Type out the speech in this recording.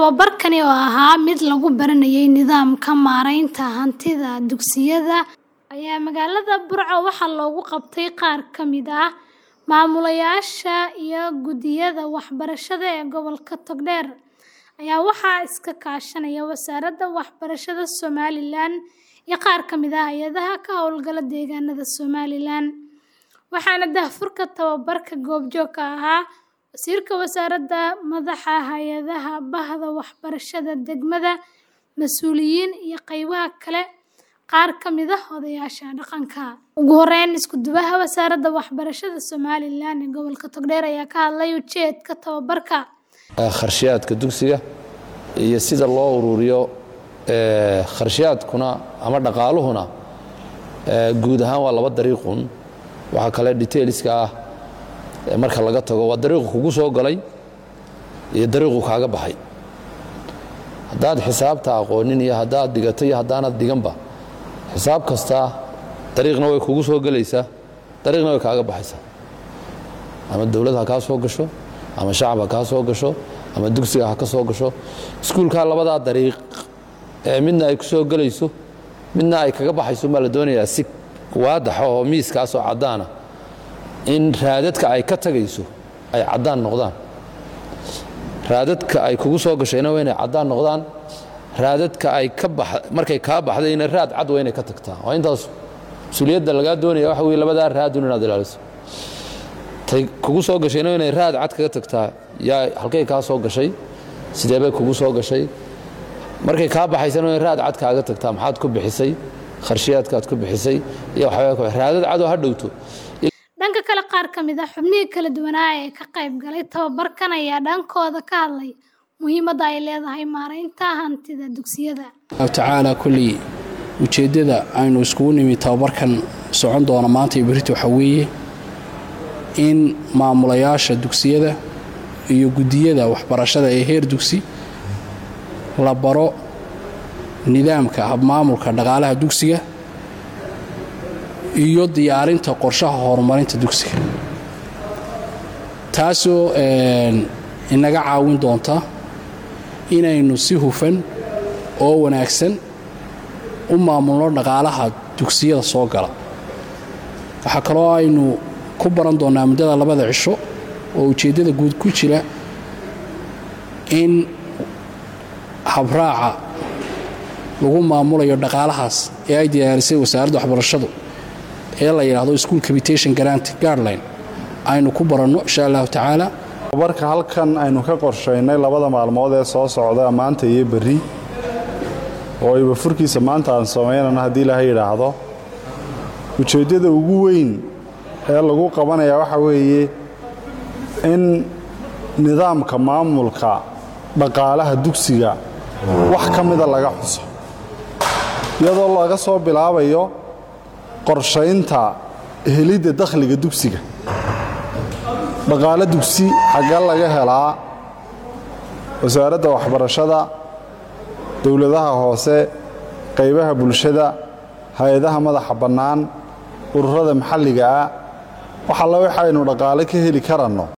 Tababarkani oo ahaa mid lagu baranayay nidaamka maaraynta hantida dugsiyada ayaa magaalada Burco waxaa loogu qabtay qaar ka mid ah maamulayaasha iyo guddiyada waxbarashada ee gobolka Togdheer ayaa waxaa iska kaashanaya Wasaaradda Waxbarashada Somalilan iyo qaar ka mid ah hay'adaha ka hawlgala deegaanada Somalilan, waxaana daahfurka tababarka goobjoog ka ahaa Wasiirka Wasaaradda, madaxa hay'adaha Bahda Waxbarashada degmada, mas'uuliyiin iyo qaybaha kale qaar ka mid ah odayaasha dhaqanka. Ugu horeyn, isku-duwaha Wasaaradda Waxbarashada Somalilan ee gobolka Togdheer ayaa ka hadlay ujeedka tababarka. Kharashaadka dugsiga iyo sida loo ururiyo kharashaadkuna ama dhaqaaluhuna guud ahaan waa laba dariiqun waxa kale detailska ah marka laga tago waa dariiqu kugu soo galay iyo dariiqu kaaga baxay haddaad xisaabta aqoonin iyo haddaad dhigato iyo haddaanad dhiganba xisaab kasta dariiqna way kugu soo gelaysaa dariiqna way kaaga baxaysaa ama dowlad ha kaa soo gasho ama shacab ha kaa soo gasho ama dugsiga ha ka soo gasho iskuulkaa labadaa dariiq ee midna ay ku soo gelayso midna ay kaga baxayso baa la doonayaa si waadaxa oo miiskaasoo caddaana in raadadka ay ka tagayso ay caddaan noqdaan raadadka ay kugu soo gashayna waa inay caddaan noqdaan raadadka ay ka markay kaa baxdayna raad cad waa inay ka tagtaa waa intaas mas-uuliyadda lagaa doonaya waxa weye labadaa raadun inaad ilaaliso tay kugu soo gashayna waa inay raad cad kaga tagtaa yaa halkay kaa soo gashay sidee bay kugu soo gashay markay kaa baxaysana waa in raad cad kaaga tagtaa maxaad ku bixisay kharshiyaadkaad ku bixisay iyo waxyaaba raadad cadoo ha dhowto dhanka kale qaar ka mid ah xubnihii kala duwanaa ee ka qayb galay tababarkan ayaa dhankooda ka hadlay muhiimadda ay leedahay maaraynta hantida dugsiyada tacaala kulley ujeeddada aynu iskugu nimi tababarkan socon doona maanta iyo berrito waxaa weeye in maamulayaasha dugsiyada iyo guddiyada waxbarashada ee heer dugsi la baro nidaamka habmaamulka dhaqaalaha dugsiga iyo diyaarinta qorshaha horumarinta dugsiga taasoo inaga caawin doonta inaynu si hufan oo wanaagsan u maamulno dhaqaalaha dugsiyada soo gala waxaa kaloo aynu ku baran doonnaa muddada labada cisho oo ujeeddada guud ku jira in habraaca lagu maamulayo dhaqaalahaas ee ay diyaarisay wasaaradda waxbarashadu ee la yidhaahdo school capitation grant guardline aynu ku baranno insha allahu tacaala tababarka halkan aynu ka qorshaynay labada maalmood ee soo socda maanta iyo berri oo ayba furkiisa maanta aan samaynana haddii ilaahay yidhaahdo ujeeddada ugu weyn ee lagu qabanayaa waxa weeye in nidaamka maamulka dhaqaalaha dugsiga wax ka mida laga xuso iyadoo laga soo bilaabayo qorshaynta helidda dakhliga dugsiga dhaqaalo dugsi xagga laga helaa wasaaradda waxbarashada dowladaha hoose qaybaha bulshada hay-adaha madaxa bannaan ururada maxalliga ah wax alla waxaynu dhaqaale ka heli karanno